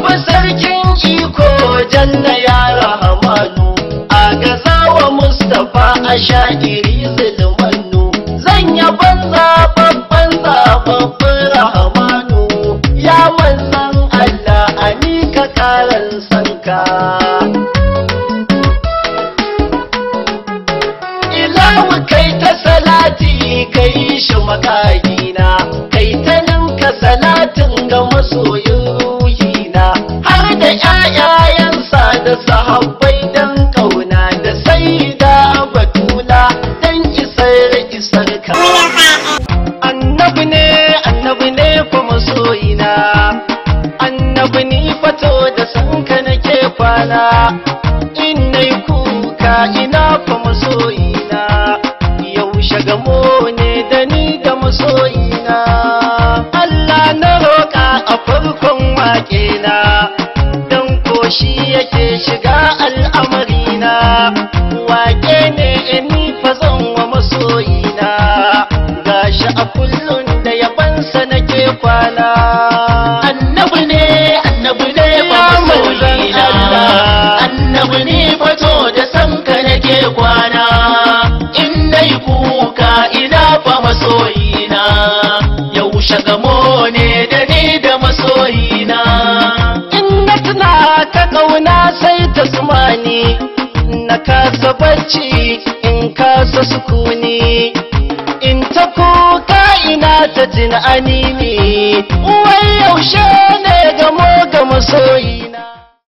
Rabbi sarkin iko janna ya rahamanu a gazawa Mustapha a sha'iri zulmanu zan yaban zababban zababban rahamanu ya manzan Allah a mika karan sanka. Ilahu kai ta salati kai shi makagina kai ta ninka salatin ga masoyin ruhina har da ƴaƴayensa da sahabbai dan kauna da saida batula dan isar isar ka annabi ne annabi ne fa masoyina annabi ni fato da sanka nake kwana in nai kuka ina fa masoyina yaushe gamo ne da ni da masoyina Allah na roƙa a farkon waƙena don koshi yake shiga al'amarina waƙe ne ni fa zan wa masoyina gashi a kullum da yabansa nake kwana annabi ne annabi ne ba masoyina annabi ne fato da sanka nake kwana in nai kuka ina fa masoyina yaushe gamo ne da ni da masoyina in na tuna ka ƙauna sai ta sumani na kasa bacci in kasa sukuni in ta kuka ina ta jin anini wai yaushe